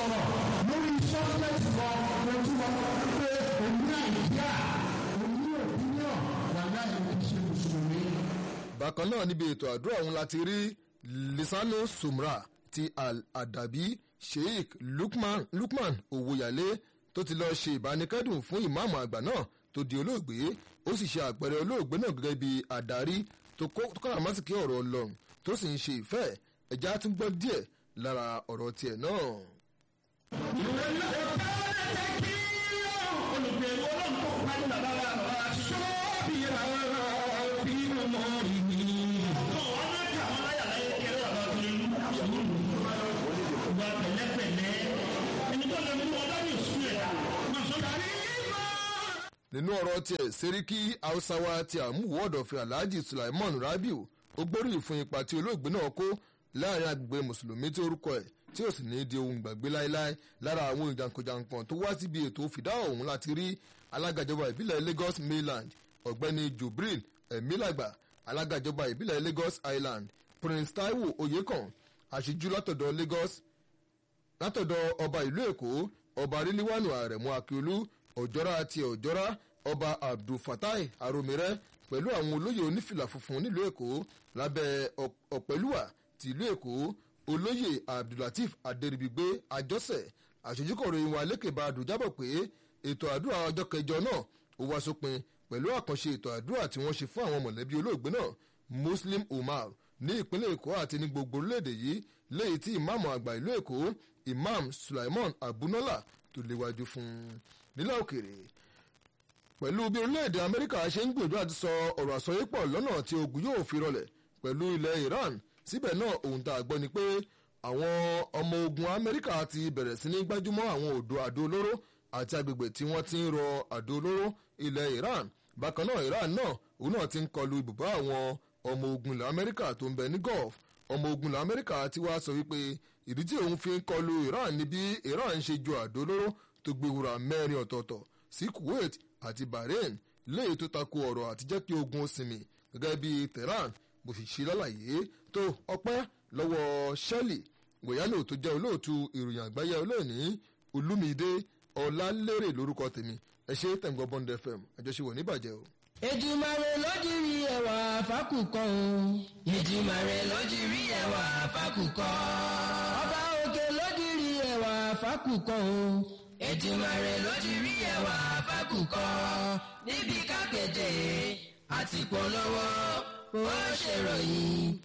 sọ̀rọ̀ lórí sọ́kẹ́tì kan lójú wọn pé òun nàìjíríà òun ní òpínìọ̀ wà láì ní ṣe mùsùlùmí. bákan náà níbi ètò àdúrà ọ̀hún láti rí lisano sumra ti al-adabi sheikh lukman lukman owóyàlé tó ti lọ́ọ́ ṣe ìbánikẹ́dùn fún ìmáàmù àgbà náà tó di olóògbé ó sì ṣe àpẹẹrẹ olóògbé náà gẹ́gẹ́ bí adarí tó kọ́ra mọ́sìkì ọ̀rọ̀ ọlọ́run tó sì ń ṣe ìfẹ́ ẹ̀já tún gbọ́ díẹ̀ lára ọ̀rọ̀ tiẹ̀ náà. ìwé náà ọ̀tá ẹ̀ kí olùgbèwọ́ náà kó parí bàbá wa bàbá sọ́ọ́bì rárá bí mo mọ̀ ìní. ọ̀hún ọ̀nà tí àwọn aláyàlá yẹ kẹrẹ bàbá tó lè mú ìwà pẹ̀lẹ́pẹ̀lẹ́ ẹni tó lè mú ọlá ní ìsú ẹ̀dá máa sọ kárí nínú ọ̀rọ̀ tiẹ̀ sẹ́ríkì hausawa ti àmúwò ọ̀dọ̀fin alhaji sulaiman rabiu ó gbóríyìn fún ipa tí olóògbé náà kó láàrin agbègbè mùsùlùmí tí orúkọ ẹ̀ tí ó sì ní di ohun gbàgbé láéláé lára àwọn ìjànkànjànkàn tó wá síbi ètò fìdá ọ̀hún láti rí alágàjọba ìbílẹ̀ lagos mainland ọ̀gbẹ́ni jubril emilagba alágàjọba ìbílẹ̀ lagos island prince taiwo oyekan àṣejú látọ̀dọ̀ lagos látọ̀dọ̀ ọba ìlú èkó ọba ríliwánu àrẹ̀mú akíolú ọ̀jọ́ra àti ọ̀jọ́ra ọba abdulfatai aromire pẹ̀lú àwọn olóyè onífìlà funfun nílùú èkó lábẹ́ ọ̀pẹ̀lúwà ti ìlú èkó olóyè abdulateef adèrìbígbé àjọsẹ̀ àṣojúkọ̀rọ̀ ìwọ̀n alékèbá àdùjábọ̀ pé ètò àdúrà ọjọ́ kẹjọ náà ó wá sópin pẹ̀lú àkànṣe ètò àdúrà tí wọ́n ṣe fún àwọn mọ̀lẹ́bí olóògbé náà muslim umar ní ìpínlẹ̀ èkó àti ní gbogbo orílẹ̀-èdè yìí léyìí tí ìmáàmù àgbà ìlú èkó imam sulaiman abunola tó léwájú fún un nílẹ̀ òkèrè pẹ̀lú bí orílẹ̀-èdè amẹ́ríkà ṣe ń gbìyànjú àti sọ ọ̀rọ̀ àsọyépọ̀ lọ́nà tí ogun yóò fi rọlẹ̀ pẹ̀lú ilẹ̀ iran síbẹ̀ náà ohun tá a gbọ́ ni pé àwọn ọmọ ogun amẹ́ríkà ti bẹ̀rẹ̀ sí ní gbájúmọ́ àwọn odò àdó olóró àti agbègbè tí wọ́n ti ń rọ àdó olóró ilẹ̀ iran bákan náà iran náà òun náà ti ń kọlu ibùbá àwọn ọmọ ogun ilẹ̀ amẹ́ríkà tó ń bẹ ní gulf ọmọ ogun ilẹ̀ amẹ́ríkà ti wá sọ wípé ìdí tí òun fi ń kọlu iran ni bí iran ń ṣe ju àdó olóró tó gbé wúrà mẹ́rin ọ̀tọ̀ọ̀tọ̀ sí kuwait àti bahrain léyìí tó tako ọ̀rọ̀ àti jẹ́ kí ogun ó sinmi gẹ́gẹ́ bí tehran bó sì ṣe lálàyé tó ọpẹ́ lọ́wọ́ shelley wòyálò tó jẹ́ olóòtú ìròyìn àgbáyé olóòní olúmídé ọ̀làlérè lórúkọ tèmi ẹ ṣe tẹ̀gbọ́n bond fm àjọṣewọ̀ níbàjẹ́ o. Èdùmàrè lójúrí ẹwà fákùkọ o. Èdùmàrè lójúrí ẹwà fákùkọ. Ọba òkè lójúrí ẹwà fákùkọ o. Èdùmàrè lójúrí ẹwà fákùkọ. Níbi kápẹ́tẹ̀ àti polówó ó ṣèròyìn